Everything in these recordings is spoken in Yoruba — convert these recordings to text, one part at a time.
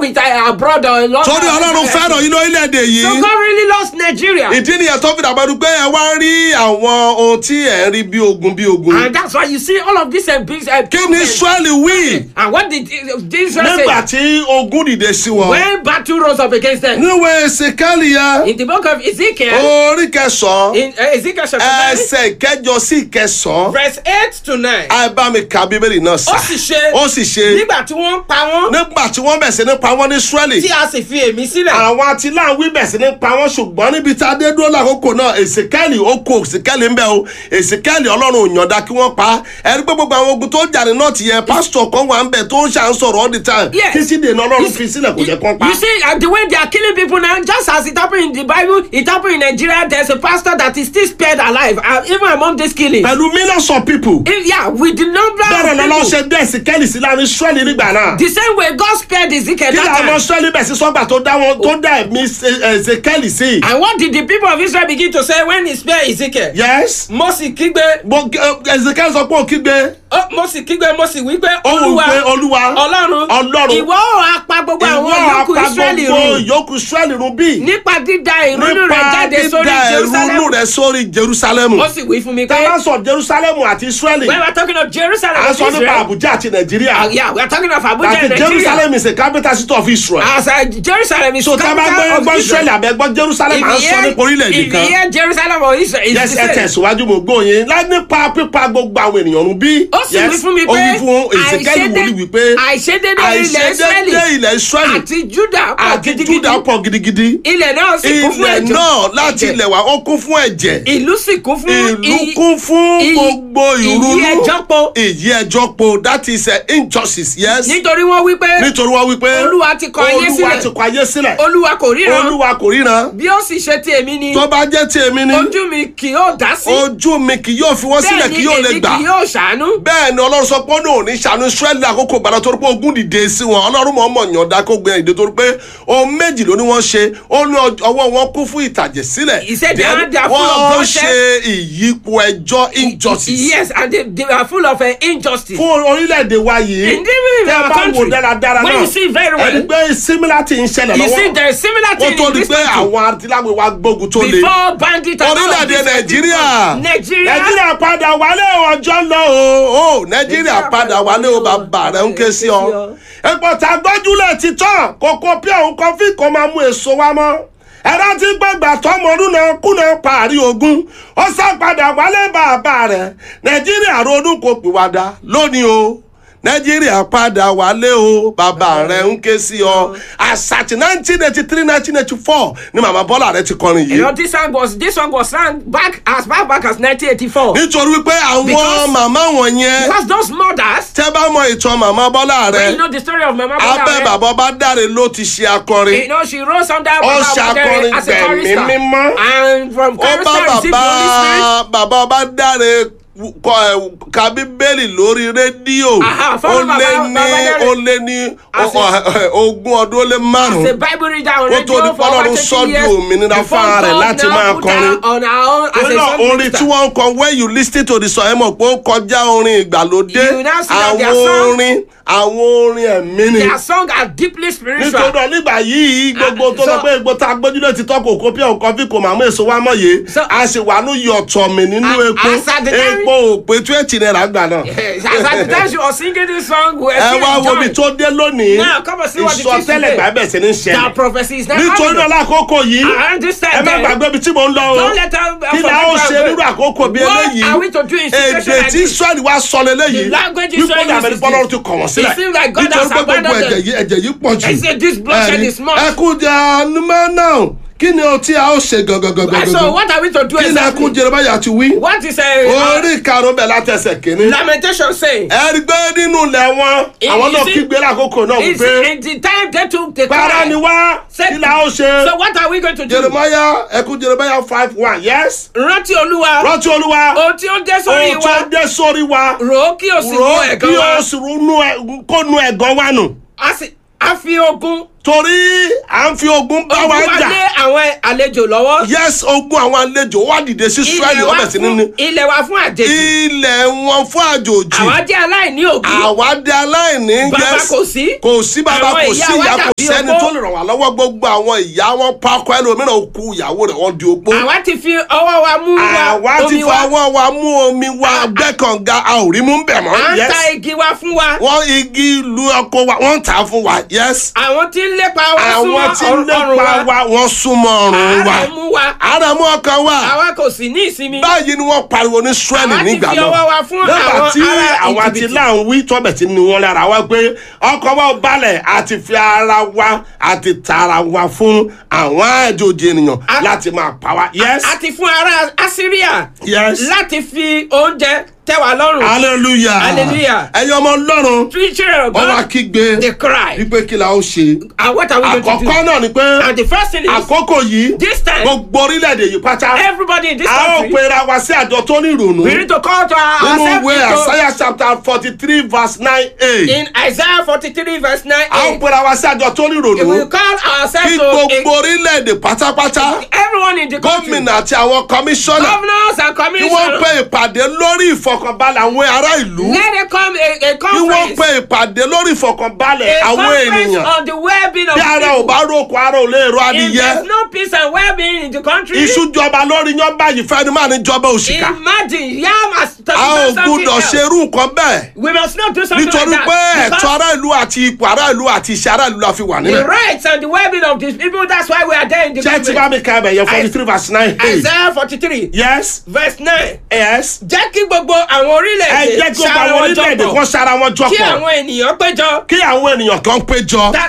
with uh, abroad or London. torí ọlọ́run fẹ́ràn yín lórílẹ̀‐èdè So yìí God really loves Nigeria. ìdí nìyẹn tó fi dàgbàdo pé ẹ wá ń rí àwọn ohun tí ẹ ń rí bí ogun bí ogun And that's why you see all of this and big. Uh, kí ni israẹli wí and what did uh, Jesus nígbà say? tí ogun dìde sí wọn When battle rose up against them. níwèé ezekiel yẹn In the book of Ezekiel, orí kẹsàn-án in uh, Ezekiel chapter 9, ẹsẹ̀ ìkẹjọ sí ìkẹsàn-án verse 8 to 9. ẹ bá mi ka bíbélì náà sá Ó sì ṣe ó sì ṣe nígbà tí wọ́n pa wọ́n nígbà tí wọ́n bẹ̀ sí ní pa wọ́n ní israẹli tí a sì fi èmi sílẹ̀. àwọn atiláwí bẹ̀ sí ní pa wọ́n ṣùgbọ́n níbi tá a dé dúró lákòókò náà èsìkẹ́lì ó kó èsìkẹ́lì ń bẹ̀ o èsìkẹ́lì ọlọ́run ò yànda kí wọ́n pa á ẹni pé gbogbo àwọn ogun tó jà ní nọ́ọ̀tì yẹn pásítọ̀ kan wà ń bẹ̀ tó ń ṣà ń sọ̀rọ̀ all the time Yes. kí sì dènà ọlọ́run You fi see- sílẹ̀ kò jẹ́ kán pa. You see, uh, the way they are killing people now, just as it happened in the Bible, it happened in Nigeria. There's a pastor that is still spared alive, uh, even among these killings. pẹ̀lú millions of people If- yeah, with the number bẹ́ẹ̀ of lọ́lọ́ people. ṣe dé èsìkẹ́lì sí láàrin israẹli nígbà náà The same way God spared Ezekiel kí that làwọn time. israẹli bẹ̀ sí sọ́gbà tó dá wọn tó dá ẹ̀mí èsìkẹ́lì sí. And what did the people of Israel begin to say when he spared Ezekiel? yes Mo sì kígbe, èsìkẹ́lì sọ pé ó kígbe ó- mo sì kígbe, mo sì wí pé ó wù Olúwa, pé olúwa Ọlọ́run, Ọlọ́run. ìwọ ó wá pa gbogbo àwọn ìwọ yòókù apá Israẹli gbogbo run yòókù israẹli run bí. nípa dídá ìrúnú rẹ̀ nípa jáde sórí dídá ẹrúnú Jerusalem. rẹ sórí jerusalemu. Ó sì wí fún mi tá a pé bá sọ jerusalemu àti israeli when we are talking of Jerusalem a and sọ nípa Israel, abuja àti uh, nàìjíríà yeah, we are talking of Abuja àti and Nigeria. jerusalem is a capital city of israel. As uh, Jerusalem is so tá a bá gbọ́ capital ẹgbọ́ of israeli Israel. àbẹ̀gbọ́ jerusalem à ń sọ nípa orílẹ̀-èdè if you kan. hear Jerusalem or Israel, it's yes the ẹ same. tẹ̀síwájú mo gbóyin lá nípa pípa gbogbo àwọn ènìyàn run bí. ó sì wí fún mi ó wí pé fún ezekiel wòlíì wípé àìṣedédé ilẹ̀ Israẹli àìṣedédé ilẹ̀ israeli àti Juda pọ̀ àti gidigidi juda pọ̀ gidigidi. ilẹ̀ náà sì kún fún ilẹ̀ ẹ̀jẹ̀ náà láti ẹ̀jẹ̀. ilẹ̀ wá ó kún fún ẹ̀jẹ̀. ìlú sì kún fún ìlú i- kún fún i- gbogbo ìrúnú ìyí ẹjọ́ po ìyí ẹjọ́ po that is a injustice yes nítorí wọ́n wí pé nítorí wọ́n wí pé Olúwa ti kọ ayé olúwa sílẹ̀. ti kọ ayé sílẹ̀ Olúwa kò ríran olúwa kò ríran bí ó sì ṣe ti èmi ni tó bá jẹ́ ti èmi ni ojú mi kì yóò dá sí ojú mi kì yóò fi wọ́n sílẹ̀ bẹ́ẹ̀ kì ni yóò lè èmi gbà kì yóò ṣàánú bẹ́ẹ̀ ni ọlọ́run sọ pé ó ní òní ṣàánú israẹli àkókò gbàdá torí pé ogun dìde sí wọn ọlọ́run mọ̀ ọmọ yàn dá kó gbé ìdè torí pé ohun méjì ló ní wọ́n ṣe ó ní ọj- ọwọ́ wọn kún fún ìtàjẹ̀ sílẹ̀ He said they Then are- they are full of wọ́n bloodshed. ṣe ìyípo ẹjọ́ injustice yes and they, they are full of uh, injustice fún orílẹ̀-èdè wa yìí In the- tẹ́ our bá country, wò dáradára when náà you see very well, ẹni pé similar thing ń ṣẹlẹ̀ you see lọ́wọ́ there is similar ó thing tó in di this pé country àwọn atiláwé wa gbógun tó le before bandit and all of orílẹ̀-èdè this, uh, nàìjíríà Nigeria nàìjíríà padà wálé o, ọjọ́ lọ o o nàìjíríà padà wálé o bàbá rẹ̀ ń ké sí ọ epo tá a gbójúlẹ̀ ti tán kókó pí òun kọfí kó máa mú èso wá mọ́ ẹ̀rọ tí gbàgbà tọmọdún náà kùnà parí ogun ó sá padà wálé bàbá rẹ̀ nàìjíríà ronú kò pìwàdà lónìí o nàìjíríà padà wálé o bàbá rẹ̀ ń ké sí ọ àṣàtì nineteen eighty three nineteen eighty four ni màmá bọ́lá rẹ̀ ti kọrin you yìí know this song was this song was sang back as far back as 1984 nítorí wípé àwọn Because- màmá wọ̀nyẹn because those mothers tẹ́ bá mọ ìtàn màmá bọ́lá when you rẹ̀ know the story of mama abẹ́ Bola bàbá bá dáre ló ti ṣe akọrin you know she rose under Ó Baba ṣàkọrin Obadere as a gbẹ̀mí chorister mímọ́. and from ó bá chorister received the Holy Spirit bàbá bàbá bá dáre kọ ẹ ka bíbélì lórí rédíò Aha, ó fọ́nrán lé bàbá- ní bàbá Dáre. ó lé ní As ọ- ọ- ogún ọdún ó lé as a márùn-ún bible reader on Ó tó radio di for pé over Ọlọ́run 30 sọ di years òmìnira before fúnra rẹ̀ God láti now máa put her kọrin. on her own as torí a náà song orin minister. tí wọ́n ń kọ when you lis ten to the song ẹ mọ̀ pé ó kọjá orin ìgbàlódé You now see that their àwọn song- orin àwọn orin ẹ̀mí ni their song are deeply spiritual nítorí náà nígbà yìí gbogbo Ah, tó lọ so- pé egbò tá a gbójúlé ti tọ́ kò kó pí ọ̀kan fi kò máa mú èso wá mọ̀ yé So- a sì wà ní yọ̀tọ̀ mi nínú Ah, epo as at the time- epo ò pé twenty naira gbà náà. Yes, as at the time she was singing this song we were ẹ still wá wo ibi enjoying tó dé lónìí Now, come and see what it is ìsọtẹ́lẹ̀ today. gbà bẹ̀ sí ní that ṣẹlẹ̀ prophecy is not nítorí happening. náà lákòókò yìí I understand ẹ má that. gbàgbé ibi tí mò ń lọ o Don't let her- kí ni a ó ṣe nínú àkókò bí What eléyìí are we to do in situation èdè like tí this? israẹli wá sọ lélẹ́yìí The language wípé Israel ní àbẹ̀rẹ̀ uses bọ́lọ́run this. ti kọ̀ wọ́n It sílẹ̀ seems like God nítorí has pé gbogbo abandoned ẹ̀jẹ̀ yìí ẹ̀jẹ̀ yìí pọ̀ jù I say this bloodshed Ẹ̀rí, is much. ẹkún jẹ anumọ náà kí ni o tí a ó ṣe gangan so what are we to do kí ni ẹkún exactly jeremaya ti wí what is a orí karùn-ún bẹ̀ látẹsẹ̀ kínní lamentation saying ẹ̀rí gbé nínú ilẹ̀ wọn It- àwọn you náà see- kígbe lákòókò náà is wípé in the time they took the para cry ni wá Say- kí la ó ṣe so what are we going to do jeremaya ẹkún jeremaya five one yes rántí olúwa rántí olúwa ohun tí ó dé sórí ohun tó wa dé sórí wa rò ó kí o sì rò wo ó kí ẹ̀gàn wa o sì ronú ẹ- kó nu ẹ̀gàn wa nù a sì a fi ogun torí à ń fi ogun bá wa ogun wa jà lé àwọn àlejò lọ́wọ́. yes ogun àwọn àlejò wá dìde sí israẹli Ilẹ̀ wa ọbẹ̀ sí fún- níní ilẹ̀ wa fún àjèjì. ilẹ̀ wọn fún àjòjì àwa jẹ́ aláìní òbí. àwa dé aláìní Bàbá yes kò sí. kò sí bàbá Àwọn kò ìyá sí wa ìyá kò dàbí sẹ́ni opó. tó lè ràn wá lọ́wọ́ gbogbo àwọn ìyá wọn pákó ẹlòmíràn kú ìyàwó rẹ̀ wọ́n di opó àwa ti fi ọwọ́ wa mú wa àwa ti omi wa. fọwọ́ wa mú omi wa gbẹ́kànga a ò rí mú bẹ̀ à mọ́ ń yes ta igi wa fún wa. wọ́n igi lu ọkọ wa wọ́n tà á fún wa yes àwọn tí ń lépa wa àwọn tí ń súnmọ́ ọrùn lépa wa. wa wọ́n súnmọ́ ọrùn wa àárẹ̀ mú wa. ara mú ọkàn wa àwa kò sì ní ìsinmi. báyìí ni wọ́n pariwo ní Ísírẹ́lì Àwa ti nígbà fi náà ọwọ́ wa fún nígbà àwọn tí ará àwa ti Íjíbítì. láwọn wí tọ́bẹ̀ tí ni wọ́n lára wa pé ọkọ̀ wa ò balẹ̀ àti fi ara wa àti tara wa fún àwọn àjòjì ènìyàn A- láti máa pa wa yes àti fún ará Assyria. yes láti fi oúnjẹ tẹ́ wa lọ́rùn. hallelujah Hallelujah. ẹ̀yin ọmọ ọlọ́run three children of wọ́n wá God kígbe they cry. wípé kí la ó ṣe and what are we going to do? àkọ́kọ́ náà ni pé and the first thing is àkókò yìí this time gbogbo orílẹ̀-èdè yìí pátá everybody in this a ó country pera wa sí àjọ tó ní ìrònú we need to call to our nínú ourselves ìwé into- àsáyà chapter forty three verse nine a in Isaiah forty three verse nine a ó eight pera wa sí àjọ tó ní we will ìrònú call ourselves kí to gbogbo orílẹ̀-èdè pátápátá a, everyone in the country gómìnà àti àwọn kọmíṣánná governors and kí wọ́n commissioners pe ìpàdé lórí ìfọkànbalẹ̀ àwọn ará ìlú let them come a, a kí wọ́n conference pe ìpàdé lórí ìfọkànbalẹ̀ a àwọn conference ènìyàn on the well-being of bí ara ò people bá ròkò ara ò lè ro if adìyẹ there is no peace and well-being in the country iṣu jọba lórí yan báyìí fẹ́ni máa ní jọba òṣìkà imagine yam has to a do ò something gbúdọ̀ else ṣerú nǹkan bẹ́ẹ̀ we must not do something nítorí like pé that ẹ̀tọ́ ará ìlú àti ipò ará ìlú àti iṣẹ́ ará ìlú la fi wà the nílẹ̀. rights and the well-being of these people that's why we are there in the jẹ́ tí bá government mi ka ẹ̀bẹ̀ yẹn forty three verse nine. Isaiah forty three yes verse nine yes. jẹ́ kí gbogbo àwọn ẹ orílẹ̀-èdè jẹ́ kí gbogbo ṣara àwọn wọn orílẹ̀-èdè jọpọ̀ kan sára wọn kí jọpọ̀ àwọn ènìyàn péjọ kí àwọn ènìyàn kan péjọ That-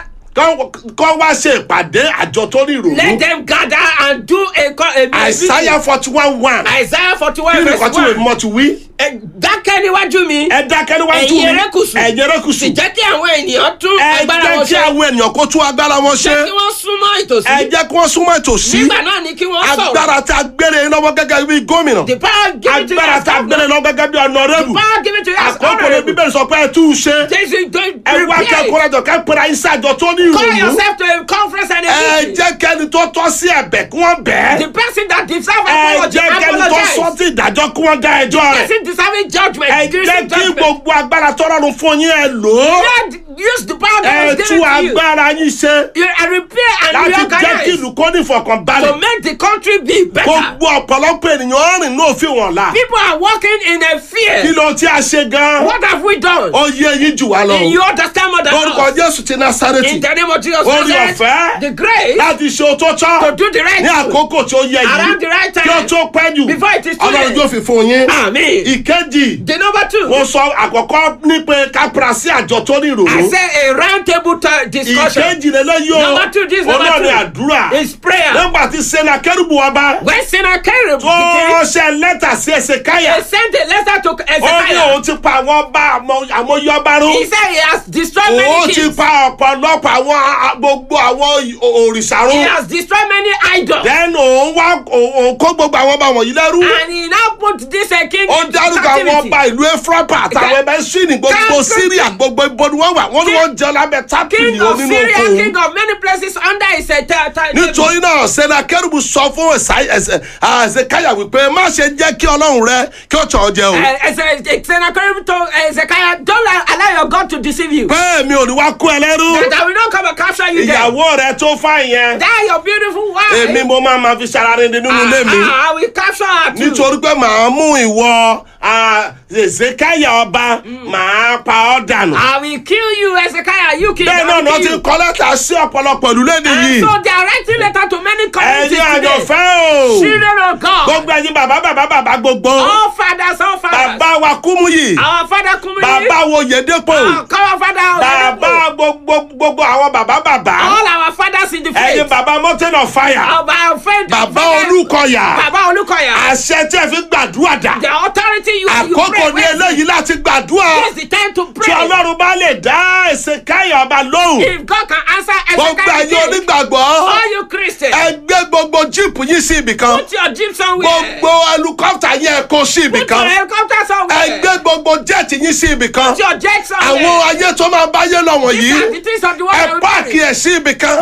kọ́ wá ṣe ìpàdé àjọ tó ní let ìrònú. them gather and do a co- a a àìsáyà forty one one meeting. Isaiah forty kí one ni verse nǹkan tí wèé one mọ̀ ti wí. Ẹ dákẹ́ níwájú mi ẹ dákẹ́ níwájú mi Ẹ̀yin erékùṣù. ẹ̀yin erékùṣù sì jẹ́ kí àwọn ènìyàn tún ẹ agbára jẹ́ wọn kí ṣe àwọn ènìyàn kó tún agbára wọn ṣe jẹ́ kí wọ́n súnmọ́ ẹ ìtòsí jẹ́ kí wọ́n súnmọ́ ìtòsí nígbà náà ni kí wọ́n sọ̀rọ̀ agbára tí a gbére lọ́wọ́ gẹ́gẹ́ bí gómìnà the power given to you agbára as tí a gbére governor lọ́wọ́ gẹ́gẹ́ bí ọ̀nàrẹ́bù power given to you as àkókò ní honourable bíbélì sọ pé ẹ tú u ṣe Jesus don't ẹ wá prepare kẹ́kọ̀ọ́ rẹ̀ jọ kẹ́ pera yín sí àjọ tó ní call ìrònú yourself to a conference and a ẹ meeting jẹ́ kẹ́ni tó tọ́ sí ẹ̀bẹ̀ kí wọ́n bẹ̀ the ẹ́ person that deserve ẹ apology jẹ́ kẹ́ni tó apologize sọ tí ìdájọ́ kí wọ́n dá ẹjọ́ rẹ̀ person deserving judgment ẹ give jẹ́ him kí judgment gbogbo agbára tọ́lọ́run fún yín ẹ lò ó Lord use the power ẹ that was tú given to you agbára yín ṣe you and repair and láti jẹ́ kí reorganize ìlú kó ní ìfọ̀kànbalẹ̀ to make the country be better gbogbo ọ̀pọ̀lọpọ̀ ènìyàn rìn ní òfin wọn la people are walking in a kí fear ló tí a ṣe gan what have we done ó yé yín jù wá lọ you understand more than orúkọ us jésù ti násárẹ́tì in the name of Jesus Orí Christ, ọ̀fẹ́. the grace láti ṣe ohun tó to tọ́ do the right ní thing àkókò tí ó yẹ around the yìí right kí ó time tó pẹ́ jù Before it is too ọlọ́run late. yóò fi fún yín amen ìkejì the number two mo sọ àkọ́kọ́ ní pé kápẹ́rà sí àjọ tó ní I ìrònú say a round table ta- discussion ìkejì lélẹ́yìí o Number two, this number olóòní two. àdúrà is prayer nígbà tí sẹ́nà kẹ́rùbù ọba when Sennacherib tó became ṣe lẹ́tà sí ẹsẹ̀ káyà he sent a letter to ó ní Ezekiel òun ti pa àwọn ọba àmọ́- àmọ́yọ́ba rún he said he has destroyed òun many ti kings pa ọ̀pọ̀lọpọ̀ àwọn a- gbogbo àwọn òrìṣà he rún has destroyed many idols then òun wá òun kó gbogbo àwọn ọba wọ̀nyí lẹ́rú and he now put this uh, king ó into dárúkọ àwọn captivity ọba ìlú efrapa àtàwọn ẹbẹ swini gbogbo Ká- syria gbogbo ibo ni wọ́n wà wọ́n ní wọ́n jẹ́ lábẹ́ tápìlì king of onínú Syria oko king of many places under his uh, ta- ta- nítorí náà sẹ́nà kẹ́rùbù sọ fún Ẹ̀sáì- ẹ̀sẹ̀- àzẹkáyà wípé má ṣe jẹ́ kí ọlọ́run rẹ kí ó tàn ọ́ jẹ o Uh, as, uh, Sennacherib told uh, Ezekiel, don't allow- allow your God to deceive you. pé mi ò ní wá kó ẹ lẹ́rú That I will not come and capture you there. ìyàwó rẹ tó fà yẹn That your beautiful wife. èmi mo máa ma fi ṣarare nínú ilé mi Ah, I will capture her too. nítorí pé màá mú ìwọ Ẹ̀sáyà ọba màá pa ọ́ dànù I will kill you, Ezekiel. You kill bẹ́ẹ̀ I náà will ni wọ́n kill ti you. kọ́ lẹ́tà sí ọ̀pọ̀lọpọ̀ ìlú lẹ́nu And yìí so they are writing letter to many communities ẹ̀yin today. àjọfẹ́ o Children of God. gbogbo ẹ̀yin bàbá bàbá bàbá gbogbo All fathers, all fathers. bàbá wa Kúmúyì Our father Kumuli. bàbá wo Yèdépò Our our father bàbá Oyedepo. gbogbo gbogbo àwọn bàbá bàbá All our fathers in the ẹ̀yin faith. bàbá Mountain of Fire Our our friend. bàbá father- Olúkọ̀yà Bàbá Olúkọ̀yà. àṣẹ tí ẹ fi gbàdúrà dà The authority you you àkókò pray ní with. eléyìí láti gbàdúrà This is the time to tí pray. Ọlọ́run bá lè dá Ẹ̀sáyà ọba lóhùn If God can answer gbogbo ẹ̀yin Ezekiel, onígbàgbọ́ all you Christians, ẹ gbé gbogbo jíìpù yín sí ibìkan put your jeep somewhere. gbogbo ẹlukọ́pítà yẹn kó sí Put your ibìkan helicopter ẹ somewhere. gbé gbogbo jẹ́ẹ̀tì yín sí ibìkan Put your jet somewhere. àwọn ayé tó máa bá yé lọ These are wọ̀nyí the things of the world ẹ that we páàkì carry. ẹ̀ sí ibìkan Park them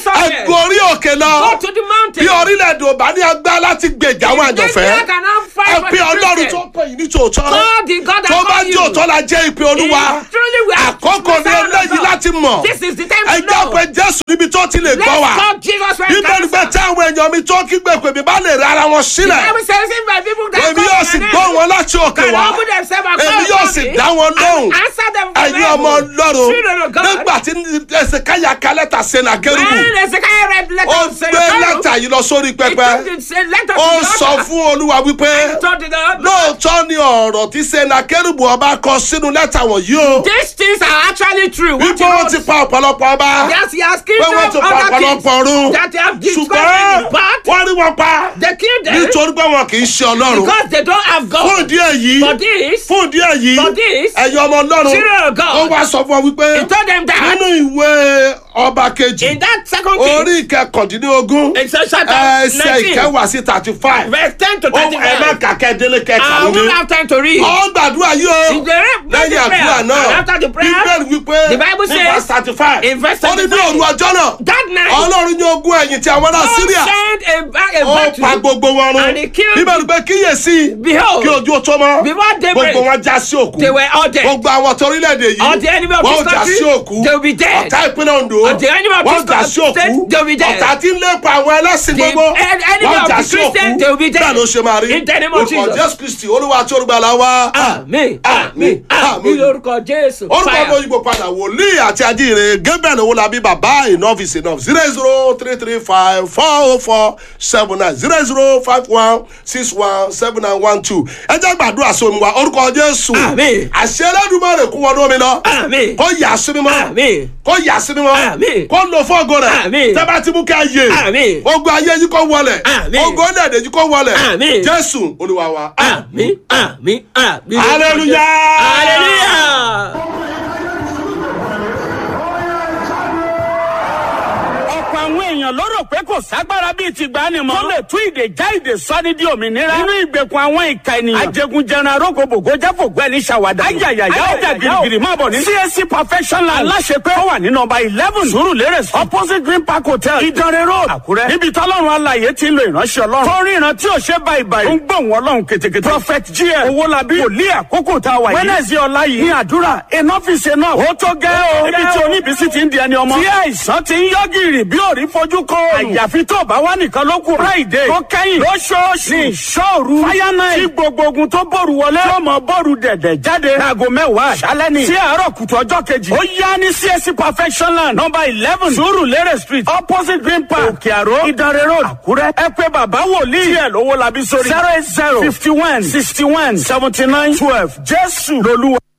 somewhere. gorí òkè lọ Go to the mountain. bí orílẹ̀-èdè ò bá ní agbá láti gbèjà àwọn If this àjọfẹ́ man cannot fight ẹ for pé the ọlọ́run Christian, tó pè yín ní tòótọ́ God, the God that tó bá called jẹ́ you. òótọ́ la jẹ́ ìpè olúwa If truly we are àkókò ní the son of eléyìí God, láti mọ̀ This is the time ẹ to jẹ́ know. pé jésù níbi tó ti lè Let's gbọ́ wa call Jesus when bíbélì pé tí àwọn èèyàn mi tó kígbe pè mí bá lè ra ara wọn sílẹ̀ Bible says if my people that èmi call yóò my sì name gbọ́ wọn láti òkè can wá humble themselves and èmi call yóò upon sì me, dá wọn I lóhùn will answer them from ẹ̀yin ọmọ heaven. ọlọ́run Children of God. nígbà tí ẹsẹ̀ káyà kálẹ́tà sẹ́nà kérúbù When Hezekiah read the letter ó of gbé Zerubbabel, lẹ́tà yìí lọ sórí he pẹpẹ took the letter ó to the sọ altar. fún olúwa wípé He told the Lord, lóòótọ́ ni ọ̀rọ̀ tí sẹ́nà kérúbù ọba kọ sínú lẹ́tà wọ̀nyí o these things are actually true. What wípé you wọ́n wrote, ti pa ọ̀pọ̀lọpọ̀ ọba yes, he has killed pé wọ́n ti them pa other kings ọ̀pọ̀lọpọ̀ ọ̀run that they have ṣùgbọ́n destroyed but wọ́n rí wọn pa they killed them nítorí pé wọn kì í ṣe ọlọ́run because they don't have fún God. ìdí èyí For this, fún ìdí èyí For this, ẹ̀yin ọmọ ọlọ́run children of God, ó wá sọ fún ọ wípé he told them that nínú ìwé ọba kejì in that second king, orí ìkẹkàndínlógún in chapter ẹsẹ̀ 19, ìkẹwàá sí thirty five verse 10 to ó ẹ má 35. kàkẹ́ délé I kẹkàá will ní. have time to read. ọ gbàdúrà yìí o In the re- lẹ́yìn the àdúrà prayer, náà and after the prayer, bíbélì wípé the Bible ní says, verse thirty five in verse ó ní ní 35, òru ọjọ́ náà That night, ọlọ́run ní ogún ẹ̀yìn tí àwọn ará God síríà sent a, ba- a ó pa battle. gbogbo wọn run and he killed bíbélì pé kíyèsí Behold, kí ojú ó tó mọ́ before daybreak, gbogbo wọn já sí òkú they were all dead. gbogbo àwọn tó orílẹ̀-èdè All the yìí enemy of wọ́n this já country, sí òkú they will be dead. ọ̀tá ìpínlẹ̀ Ondo All the enemy of wọ́n this já sí state, òkú they will be dead. ọ̀tá tí ń lépa àwọn ẹlẹ́sìn The gbogbo en- enemy wọ́n of já the sí Christian, òkú they will be dead. bẹ́ẹ̀ ló ṣe máa rí In the name of orúkọ Jesus. Jésù Kristi olúwa tí olùgbàlà wa Àmín, àmín, àmín. àmín lórúkọ Jésù. orúkọ Fire. ọmọ òyìnbó padà wòlíì àti ajíire Gabriel owólabí bàbá enough is enough zero zero three three five four oh four seven nine zero zero five one six one seven nine one two ẹ jẹ́ gbàdúrà sómi wa orúkọ Jésù Àmín. àṣẹ Ẹlẹ́dùmarè kún wọnú omi lọ Àmín. kó yà sí mímọ́ Àmín. kó yà sí mímọ́ Àmín. kó lò fún ògo rẹ̀ Àmín. tẹ́ bá ti mú ká yé Àmín. ogun ayé yìí kó wọlẹ̀ Àmín. ogun ẹ̀dẹ̀ yìí kó wọlẹ̀ Àmín. Jésù Olúwa wa. Àmín, àmín, àmín. Hallelujah. Hallelujah. ọ̀pọ̀ àwọn èèyàn ló rò pé kò ságbára bíi ti gbani mọ́. tó lè tú ìdè já ìdè sọ́ni di òmìnira. nínú ìgbèkùn àwọn ìka ènìyàn. ajẹgunjẹran arógbogbò jáfògbọ́ ẹni ṣàwádà. ayayaya ó jà girigiri máa bọ̀ ní. CAC perfection land. aláṣepé ó wà ní nọ́mbà eleven. Surulere street. opposite green park hotel. Ìdànrè road. Àkúrẹ́. níbi tọ́lọ́run alàyè ti ń lo ìránṣẹ́ ọlọ́run. tó rí ìran tí ò ṣe báyìí báyìí. ó ń gbóhùn ọlọ́run ketekete. prophet gm owólabí. wòlíì àkókò tá a wà yìí. wẹ́nẹ̀sì ọ̀la yìí. ní àdúrà enough is enough. ó tó gẹ́ o. níbi tí oníbísí ti ń di ẹni ọmọ. tí àìsàn ti ń yọ gìrì bí òrí fojú kọ. àyàfi tó bá wà nìkan ló kù. friday tó kẹ́yìn lóṣooṣù ní ìṣòru. fire night tí gbogbo ogun tó bòrù wọlé. tí ọmọ bòrù dẹ̀dẹ̀ jáde. láago mẹ́wàá àṣálẹ́ ni. sí àárọ̀ kùtù ọjọ́ kejì. ó yá ní csc perfection land number eleven surulere street opposite green park òkè àró ìdánrẹ́ road àkúrẹ́. ẹ pé bàbá wòlíì. díẹ̀ lówó labí sórí. zero eight zero fifty one sixty one seventy nine twelve jésù lolúwa.